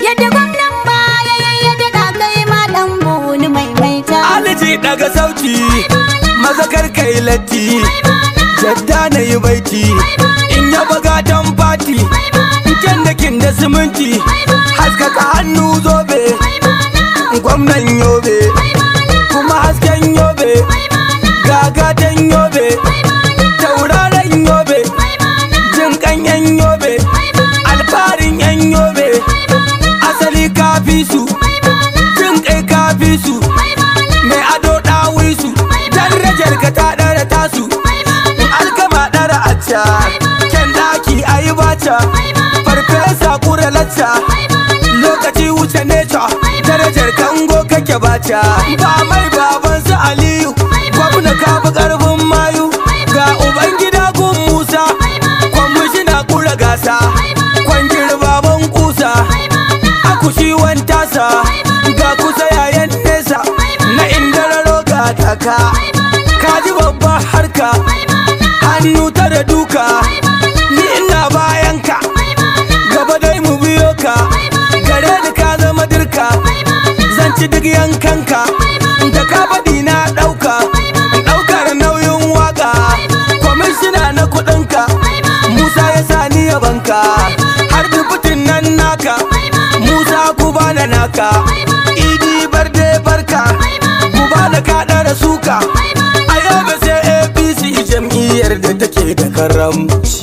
Yadda gwamnan baya ya daɗa kai ma ɗan buni maimaita. Aliji daga sauti maza kai latti jadda na yi baiti in ya baga dan fati kyan da kin da siminti haskaka hannu zobe gwamnan yobe kuma hasken yobe gagatan yobe tauraron yobe jin kan yan yobe alfarin yan yobe asali kafi su jin kai kafi su mai ado ɗawi su darajar ka ta ɗara tasu alkama ɗara acca kyan ɗaki a yi baca farfesa kura lacca lokaci wuce neca darajar kango kake baca ba mai baban su aliyu gwamna ka fi ƙarfin mayu ga uban gida gun musa kwamishina kura gasa kwangir baban kusa akushi wantasa ga kusa yayan nesa na indararo ga taka kaji babbar harka hannu ta da duka ni ina bayan ka gaba dai mu biyo ka gare ni ka zama dirka zan ci duk yankanka da ka faɗi na ɗauka ɗaukar nauyin waka kwamishina na kuɗinka musa ya sa ni yabanka har dubutin nan naka musa ku bana naka idi barde barka ku bana ka ɗara suka a yau ba sai apc jam'iyyar da take da karamci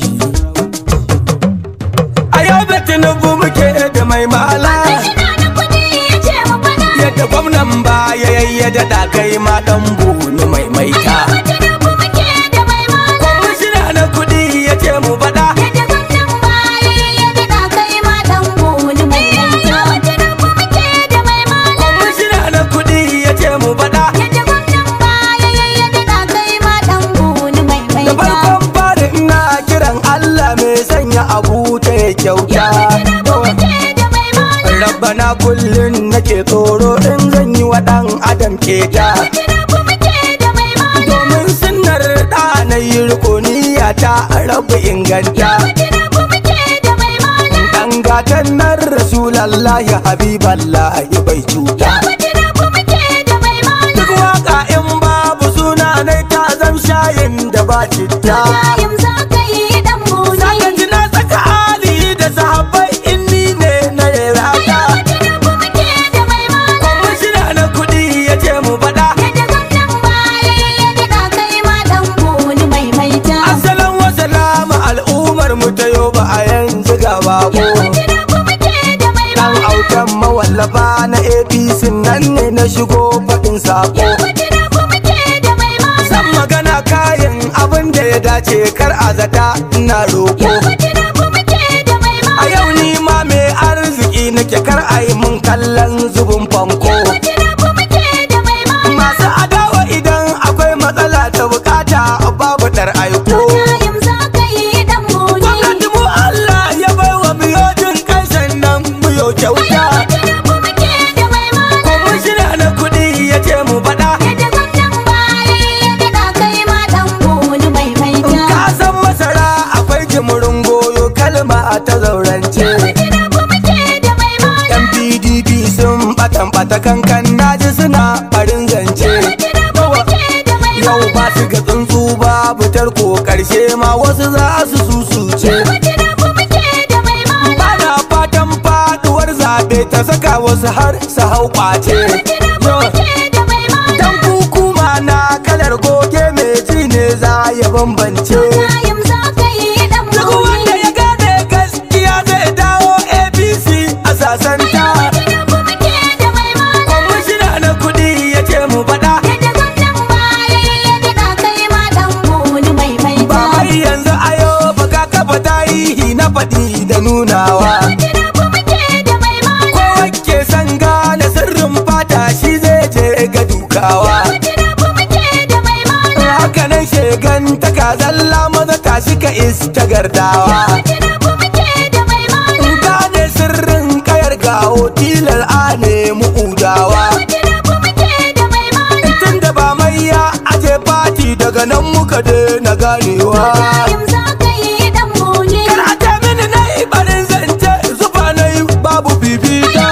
a yau ba tinubu muke da mai mala Kwamishina na kuɗi ya ce mu faɗa. yadda gwamnan baya yayyada da kai ma dan bunu mai maita Yau Tinubu muke da mai mala. kwamishina na kudi ya ce mu faɗa Yadda gwamnan baya ya daɗa kai ma ɗan buni maimaita. Yau Tinubu muke da mai mala. kwamishina na kudi ya ce mu faɗa Yadda gwamnan baya ya daɗa kai ma ɗan buni da maimaita. farkon fari ina kiran Allah mai sanya abu ta ya kyauta Yau Tinubu muke da mai mala. rabbana kullum nake tsoro in zan yi wa ɗan adam keta Tinubu muke da mai mala. domin sunnar da na yi rukuniya ta rabu inganta Tinubu muke da mai mala. dan gatan nan rasulallahi habiballahi bai cuta Tinubu muke da mai mala. duk waka in babu suna na ta zam shayin da ba citta Ibrahim za ka yi ɗan buni. Saka ji na saka ali da sahabbai in ni ne na rata Tinubu muke da mai mala. kwamishina na kudi ya ce mu faɗa Yadda gwamnan baya ya daɗa kai ma ɗan buni maimaita. asalin wasalama al'ummar mu ta yau ba a yanzu ga bako Tinubu muke da mai dan mala. autan mawallafa na apc nan ne na shigo faɗin sako Tinubu muke da mai mala. zan magana kayan abin da ya dace kar a zata ina roƙo Tinubu muke da mai a mala. yau ni ma mai arziki nake kar a yi mun kallon zubin fanko Tinubu muke da mai mala. masu adawa idan akwai matsala ta bukata babu ɗar aiko Ibrahim za ka yi ɗan buni. gwamnati mu Allah ya bai wa miyojin kai sannan muyo kyauta Tinubu muke da mai mala. kwamishina na kuɗi ya ce mu faɗa Yadda gwamnan baya ya daɗa kai ma ɗan buni maimaita. ka san masara akwai jimurin goyo kalma ta zaurance Tinubu muke da mai mala. yan pdp sun batan bata kankan naji suna farin zance Tinubu muke da mai yau ba su ga tsuntsu babu tarko karshe ma wasu za su susuce Tinubu muke da mai mala. bana fatan faduwar zaɓe ta saka wasu har su hau kwace Tinubu muke da mai mala. dan kukuma na kalar goge mai ji ne za ya bambance Ibrahim za ka yi ɗan duk wanda buni. ya gane gaskiya zai dawo apc a sasanta Tinubu muke da mai mala. kwamishina na kuɗi ya ce mu faɗa Yadda gwamnan baya ya daɗa kai ma ɗan buni maimaita. ba mai yanzu ayo ba ka kafa tarihi na faɗi da nunawa Tinubu muke da mai mala. kowa ke san gane sirrin fata shi zai je ga dukawa Tinubu muke da mai mala. haka nan shegan taka zalla maza tashi ka ista gardawa Tinubu muke da mai mala. gane sirrin kayar gawo tilar a nemi udawa Tinubu muke da mai mala. tun da ba mai ya aje fati daga nan muka daina ganewa Ibrahim za ka yi ɗan buni. Kar a ta mini na yi barin zance zuba na yi babu bibita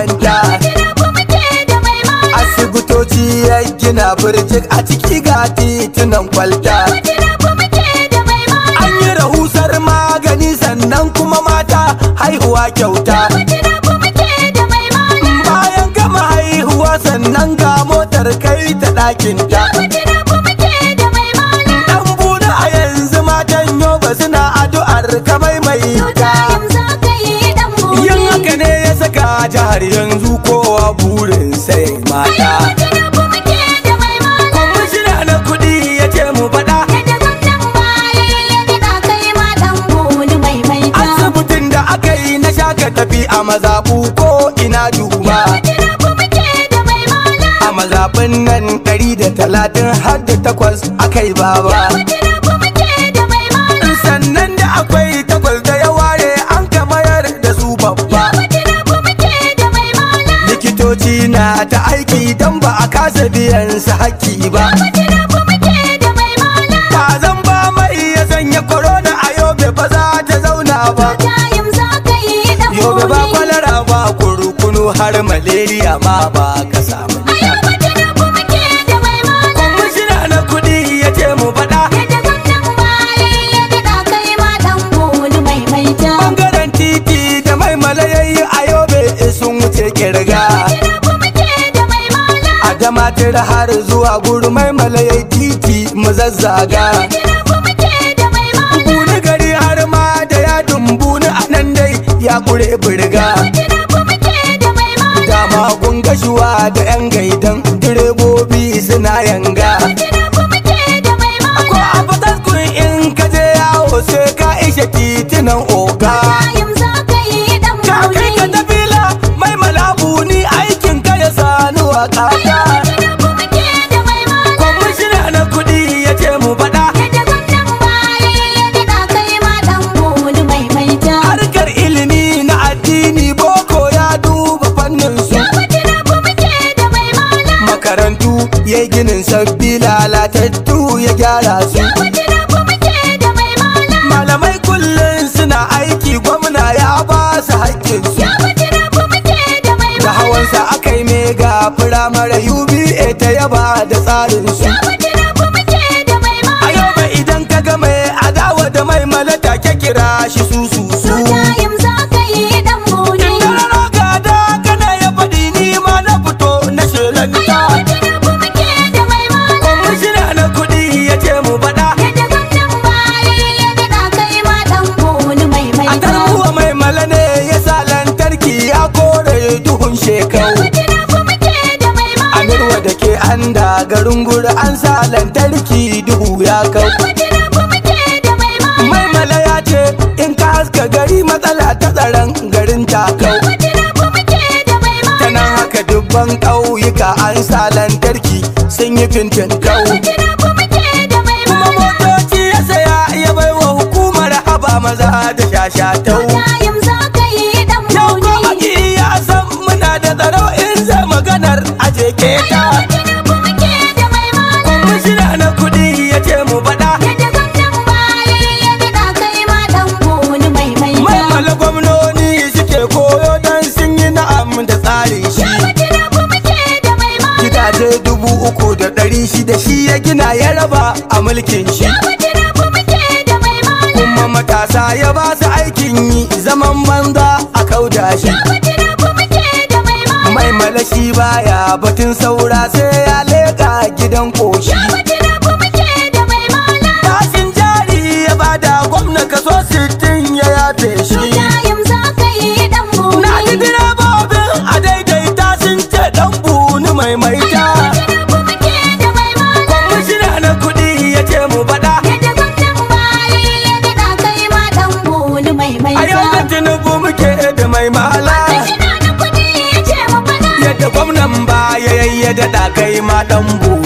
makaranta Tinubu muke da mai mala. asibitoci ya gina birjik a ciki ga titunan kwalta Tinubu muke da mai mala. an yi rahusar magani sannan kuma mata haihuwa kyauta Tinubu muke da mai mala. bayan gama haihuwa sannan ga motar kai ta ɗakinta Tinubu muke da mai mala. dan buɗe a yanzu matan yoba suna addu'ar ka maimaita Tayin za ka yi dan buni. yin haka ne ya saka jihar yanzu kowa burin sai mata Tinubu muke da mai mala. kwamishina na kuɗi ya ce mu faɗa Yadda gwamnan baya ya daɗa kai ma dan buni maimaita. asibitin da aka yi na shaka tafi a mazaɓu ko ina duba Tinubu muke da mai mala. a mazaɓin nan ɗari da talatin har da takwas aka yi baba Tinubu muke da mai mala. sannan da akwai takwas da ya ware an kamayar da su babba Tinubu muke da mai mala. likitoci na ta aiki don ba a kasa biyan su haƙƙi ba Tinubu muke da mai mala. ba zan ba mai ya sanya korona a yobe ba za ta zauna ba Tayin za ka yi dan yobe ba buni. kwalara ba kurkunu har malaria ma ba ka samu Ayaba Tinubu muke da mai mala. kwamishina na kuɗi ya ce mu faɗa Yadda gwamnan baya ya daɗa kai ma dan buni maimaita. bangaren titi da mai malayayi a yobe sun wuce kirga Tinubu muke da mai mala. a damatar har zuwa gurmai malayai titi mu zazzaga Tinubu muke da mai mala. buni gari har ma da ya dumbuni a nan dai ya kure birga Tinubu muke da mai mala. dama kun gashuwa da yan gaidan direbobi suna yanga Tinubu muke da mai mala. ko a fataskun in ka je yawo sai ka ishe titunan oga Tayin za ka yi dan ka kai ka buni. tafila mai malabu ni aikin ka ya sani wa kaka Tinubu muke da mai mala. kwamishina na kuɗi ya ce mu faɗa Yadda gwamnan baya ya daɗa kai ma dan buni maimaita. harkar ilimi na addini boko ya duba fannin su Tinubu muke da mai mala. makarantu ya yi ginin sabbi lalatattu ya gyara su Tinubu muke da mai mala. malamai kullum suna aiki gwamna ya ba su haƙƙinsu Tinubu muke da mai da mala. hawansa aka yi mega firamare uba ta yaba da tsarinsu Tinubu muke da mai a mala. yau ba idan ka ga mai adawa da mai malata ke kira shi su su su Tayin za ka yi dan buni. Dararo gada kana ya faɗi ni ma na fito na shelanta Tinubu muke da mai mala. kwamishina na kuɗi ya ce mu faɗa Yadda gwamnan baya ya daɗa kai ma dan buni a maimaita. tarbuwa mai mala ne ya sa lantarki ya kore duhun shekau Tinubu muke da mai mala. amirwa da ke an da garin guri an sa lantarki duhu ya kau Tinubu muke da mai mala. mai mala ya ce in ka haska gari matsala ta tsaron garin takau Tinubu muke da mai ta mala. nan haka dubban ƙauyuka an sa lantarki sun yi fintin kau Tinubu muke da mai kuma mala. motoci ya saya ya bai wa hukumar haba maza da shashatau Tayin za ka yi dan yau ko buni. aki ya san muna da tsaro in zai maganar aje keta Tinubu muke da mai mala. kwamishina na kuɗi ya ce mu faɗa Yadda gwamnan baya ya daɗa kai ma dan buni maimaita. mai mala gwamnoni suke koyo don sun yi na'am da tsarin shi Tinubu muke da mai mala. gidaje dubu uku da ɗari shida shi ya gina ya raba a mulkin shi Tinubu muke da mai mala. kuma matasa ya ba su aikin yi zaman banza a kauda shi Tinubu muke da mai mala. mai malashi baya batun saura sai ya leƙa gidan koshi Tinubu muke da mai mala. tashin jari ya bada gwamna kaso sittin ya yafe shi Tayin za ka yi dan na ji buni. direbobin a daidaita sun ce dan buni mai maita Tinubu muke da mai mala. kwamishina na kuɗi ya ce mu faɗa Yadda gwamnan baya ya daɗa kai ma dan buni a maimaita. yau da tinubu muke da mai mala Ina da kuɗi ya ce mu faɗa. yadda gwamnan baya ya daɗa kai ma dan buni